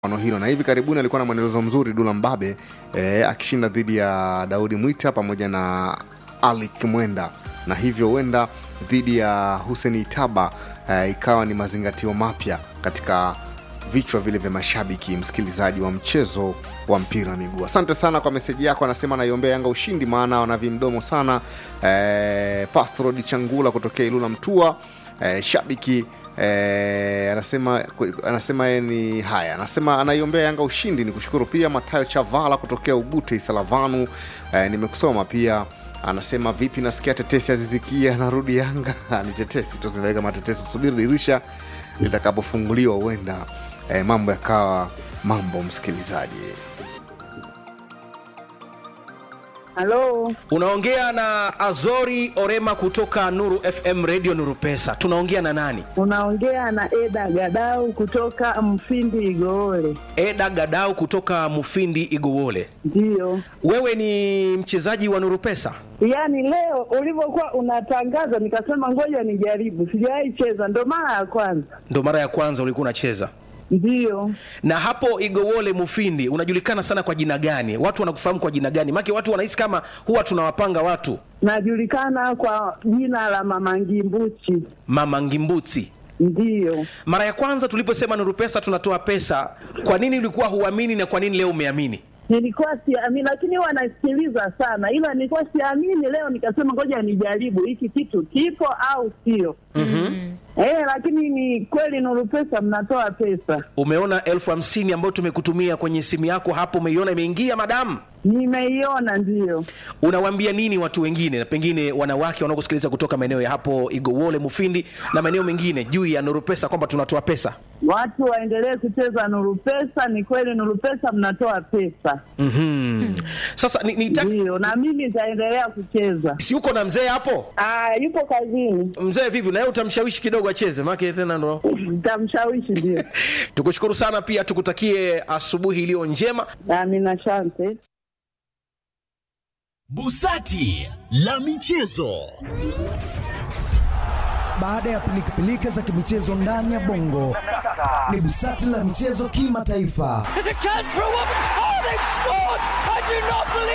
ono hilo na hivi karibuni alikuwa na mwendelezo mzuri Dula Mbabe eh, akishinda dhidi ya Daudi Mwita pamoja na Ali Kimwenda, na hivyo huenda dhidi ya Hussein Itaba eh, ikawa ni mazingatio mapya katika vichwa vile vya mashabiki, msikilizaji wa mchezo wa mpira wa miguu. Asante sana kwa meseji yako, anasema anaiombea Yanga ushindi, maana wana vimdomo sana. Eh, Pathrod Changula kutokea Ilula Mtua, eh, shabiki Eh, anasema anasema yeye ni haya, anasema anaiombea Yanga ushindi. Ni kushukuru pia Matayo Chavala kutokea Ubute Isalavanu. Eh, nimekusoma pia anasema vipi, nasikia tetesi azizikia anarudi Yanga. ni tetesi tu zinaweka matetesi, tusubiri dirisha litakapofunguliwa, huenda eh, mambo yakawa mambo. Msikilizaji, Halo, Unaongea na Azori Orema kutoka Nuru FM Radio Nuru Pesa. Tunaongea na nani? unaongea na Eda Gadau kutoka Mfindi Igoole. Eda Gadau kutoka Mufindi Igowole. Ndiyo, Wewe ni mchezaji wa Nuru Pesa? yaani leo ulivyokuwa unatangaza nikasema ngoja nijaribu, sijawahi cheza, ndo mara ya kwanza. Ndo mara ya kwanza ulikuwa unacheza. Ndiyo, Na hapo Igowole Mufindi unajulikana sana kwa jina gani? Watu wanakufahamu kwa jina gani? Maana watu wanahisi kama huwa tunawapanga watu najulikana kwa jina la Mama Ngimbuchi. Mama Ngimbuti. Ndiyo, Mara ya kwanza tuliposema Nuru Pesa tunatoa pesa, kwa nini ulikuwa huamini na kwa nini leo umeamini? nilikuwa siamini, lakini huwa nasikiliza sana, ila nilikuwa siamini. Leo nikasema ngoja nijaribu hiki kitu kipo au sio. Eh, lakini ni kweli Nuru Pesa mnatoa pesa. Umeona elfu hamsini ambayo tumekutumia kwenye simu yako hapo, umeiona imeingia madamu? Nimeiona, ndiyo. Unawaambia nini watu wengine, na pengine wanawake wanaokusikiliza kutoka maeneo ya hapo Igowole, Mufindi na maeneo mengine juu ya Nuru Pesa kwamba tunatoa pesa? Watu waendelee kucheza Nuru Pesa. Ni kweli Nuru Pesa mnatoa pesa, mm Sasa ni, ni ndiyo, na mimi nitaendelea kucheza. si uko na mzee hapo? Ah, yupo kazini, Mzee vipi, na yeye utamshawishi kidogo acheze, maana tena ndo nitamshawishi. Ndio, tukushukuru sana, pia tukutakie asubuhi iliyo njema. amina, asante. Busati la michezo. Baada ya pilikapilika za kimichezo ndani ya bongo, ni busati la michezo kimataifa. There's a chance for a woman. Oh, they've scored! I do not believe